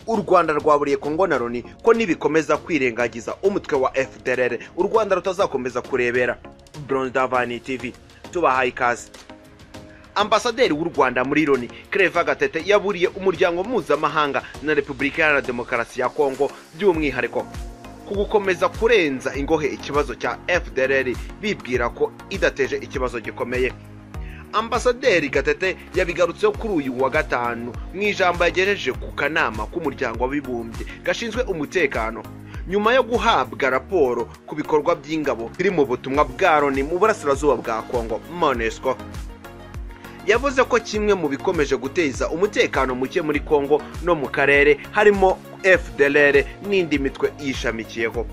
u rwanda rwaburiye kongo na loni ko nibikomeza kwirengagiza umutwe wa fdrr u rwanda rutazakomeza kurebera brondavani tv tubahaye ikaze ambasaderi w'u rwanda muri loni kereva gatete yaburiye umuryango mpuzamahanga na repubulika iharanira demokarasi ya kongo by'umwihariko ku gukomeza kurenza ingohe ikibazo cya fdrr bibwira ko idateje ikibazo gikomeye ambasaderi gatete yabigarutseho kuri uyu wa gatanu mu ijambo yagejeje ku kanama k'umuryango w'abibumbye gashinzwe umutekano nyuma yo guhabwa raporo ku bikorwa by'ingabo biri mu butumwa bwa loni mu burasirazuba bwa kongo monesco yavuze ko kimwe mu bikomeje guteza umutekano muke muri kongo no mu karere harimo fdr n'indi mitwe yishamikiyeho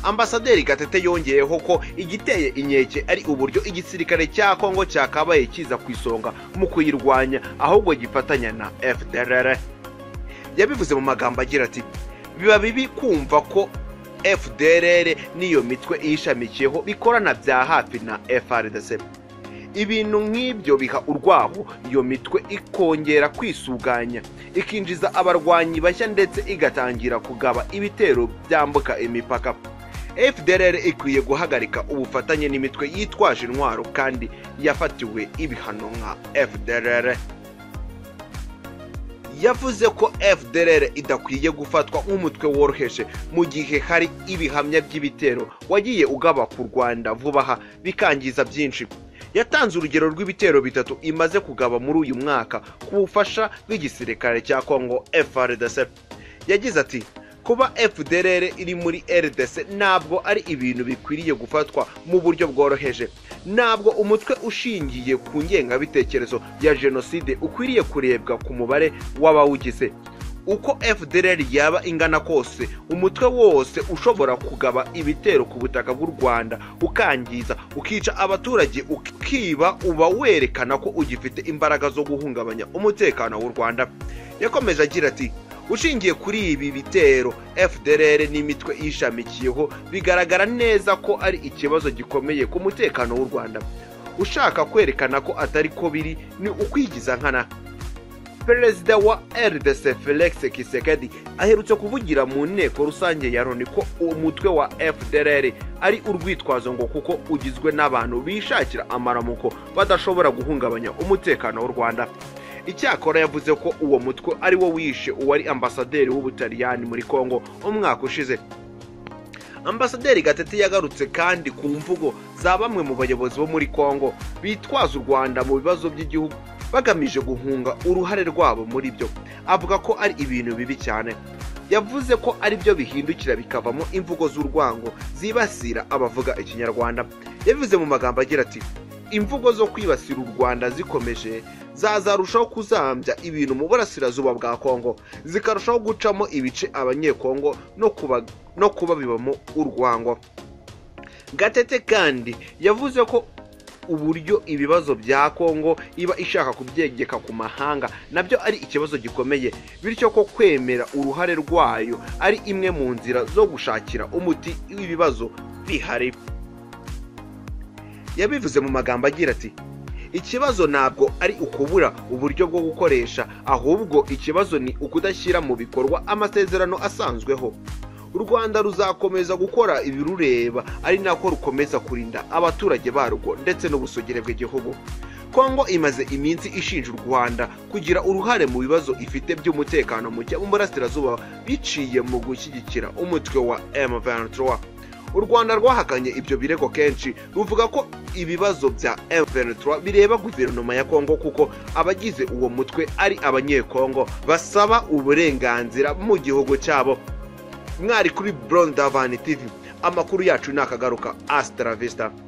ambasaderi gatete yongeyeho ko igiteye inkeke ari uburyo igisirikare cya kongo cyakabaye kiza ku isonga mu kuyirwanya ahubwo gifatanya na fdr yabivuze mu magambo agira ati biba bibi kumva ko fdr n'iyo mitwe iyishamikiyeho bikorana bya hafi na frdc ibintu nk'ibyo biha urwaho iyo mitwe ikongera kwisuganya ikinjiza abarwanyi bashya ndetse igatangira kugaba ibitero byambuka imipaka fdr ikwiye guhagarika ubufatanye n'imitwe yitwaje intwaro kandi yafatiwe ibihano nka fdr yavuze ko fdr idakwiye gufatwa nk'umutwe woroheje mu gihe hari ibihamya by'ibitero wagiye ugaba ku rwanda vuba aha bikangiza byinshi yatanze urugero rw'ibitero bitatu imaze kugaba muri uyu mwaka ku bufasha bw'igisirikare cya kongo frdc yagize ati kuba fdr iri muri rdc ntabwo ari ibintu bikwiriye gufatwa mu buryo bworoheje ntabwo umutwe ushingiye ku ngengabitekerezo ya jenoside ukwiriye kurebwa ku mubare w'abawugize uko fdr yaba ingana kose umutwe wose ushobora kugaba ibitero ku butaka bw'u rwanda ukangiza ukica abaturage ukiba uba werekana ko ugifite imbaraga zo guhungabanya umutekano w'u rwanda yakomeje agira ati ushingiye kuri ibi bitero fdr n'imitwe ishamikiyeho bigaragara neza ko ari ikibazo gikomeye ku mutekano w'u rwanda ushaka kwerekana ko atari ko biri ni ukwigiza nkana perezida wa rdc felix kisekedi aherutse kuvugira mu nteko rusange ya loni ko umutwe wa fdr ari urwitwazo ngo kuko ugizwe n'abantu bishakira amaramuko badashobora guhungabanya umutekano w'u rwanda icyakora yavuze ko uwo mutwe ari wo wishe uwari ambasaderi w'ubutaliyani muri kongo umwaka ushize ambasaderi gatete yagarutse kandi ku mvugo za bamwe mu bayobozi bo muri kongo bitwaza u rwanda mu bibazo by'igihugu bagamije guhunga uruhare rwabo muri byo avuga ko ari ibintu bibi cyane yavuze ko ari byo bihindukira bikavamo imvugo z'urwango zibasira abavuga ikinyarwanda yabivuze mu magambo agira ati imvugo zo kwibasira u rwanda zikomeje zazarushaho kuzambya ibintu mu burasirazuba bwa kongo zikarushaho gucamo ibice abanyekongo no kuba bibamo urwango gatete kandi yavuze ko uburyo ibibazo bya kongo iba ishaka kubyegeka ku mahanga nabyo ari ikibazo gikomeye bityo ko kwemera uruhare rwayo ari imwe mu nzira zo gushakira umuti w'ibibazo bihari yabivuze mu magambo agira ati ikibazo ntabwo ari ukubura uburyo bwo gukoresha ahubwo ikibazo ni ukudashyira mu bikorwa amasezerano asanzweho u rwanda ruzakomeza gukora ibirureba ari nako rukomeza kurinda abaturage barwo ndetse n'ubusugire bw'igihugu kongo imaze iminsi ishinja u rwanda kugira uruhare mu bibazo ifite by'umutekano muke mu burasirazuba biciye mu gushyigikira umutwe wa M23 u rwanda rwahakanye ibyo birego kenshi ruvuga ko ibibazo bya M23 bireba guverinoma ya kongo kuko abagize uwo mutwe ari abanyekongo basaba uburenganzira mu gihugu cyabo mwari kuri Brown Davani TV amakuru yacu ni akagaruka Astra Vista